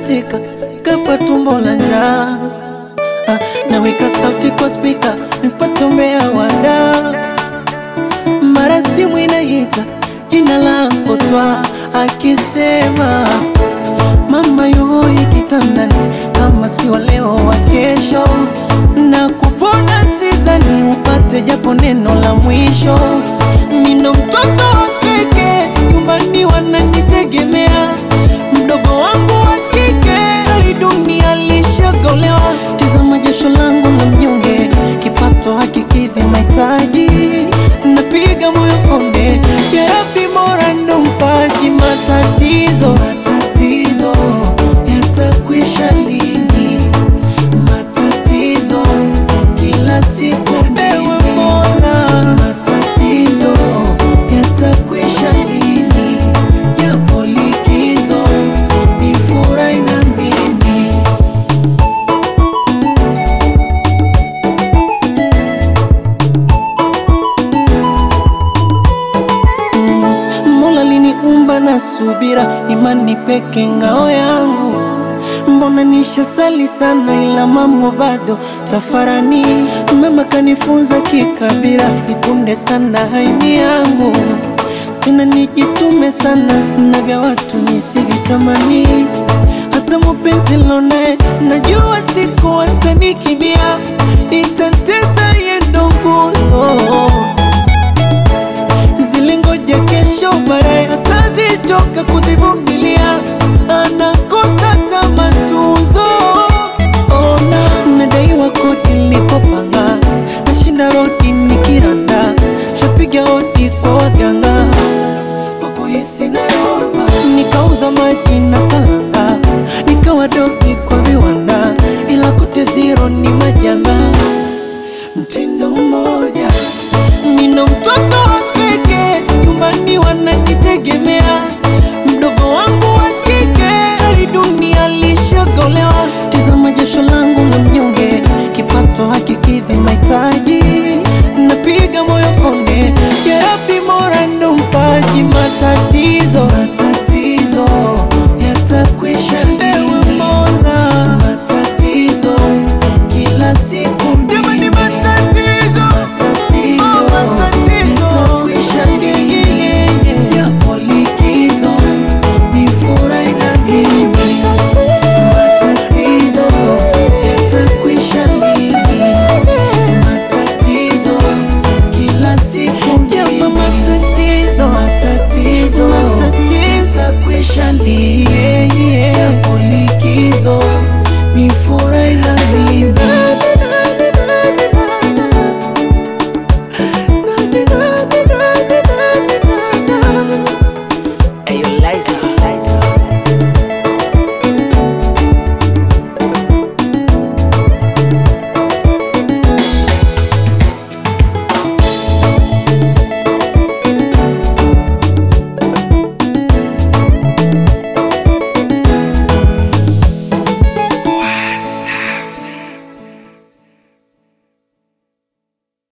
katika kafa tumbo la njaa. Ah, naweka sauti kwa spika nipate umbea wada, mara simu inaita jina langu twa akisema mama yuhoi kitandani, kama si wa leo wa kesho, na kupona sizani upate japo neno la mwisho. Nino mtoto wa keke, nyumbani wananitegemea, mdogo wangu wa kike hali dunia lishagolewa. Tizama jasho langu la mnyonge, kipato hakikidhi mahitaji, napiga moyo konde, jerabi mora ndo mpaji matatizo matatizo yatakwisha lini? Matatizo kila siku ewe Mola, matatizo yatakwisha lini? Japo likizo ni furahi na mimi Mola liniumba na subira, imani peke ngao yangu. Mbona nishasali sana, ila mambo bado tafarani. Mama kanifunza kikabira, ikunde sana haini yangu, tena nijitume sana na vya watu nisivitamani. Hata mupenzi lonaye najua siku atanikimbia, itantesa yendo nguzo zilingoja kesho, baadaye atazichoka kuzivumilia, anakosa tamatuzo. Ona nadaiwa kodi nilikopanga, nashinda rodi nikiranda, shapiga hodi kwa waganga wakuhisi Nairobi, nikauza maji na kalanga, nikawa dogi kwa viwanda, ila kote zero ni majanga mtindo mmoja. Nina mtoto wa kike, nyumbani wananitegemea, mdogo wangu wa kike hali dunia lishagolewa. Tizama jasho langu la mnyonge, kipato hakikidhi mahitaji,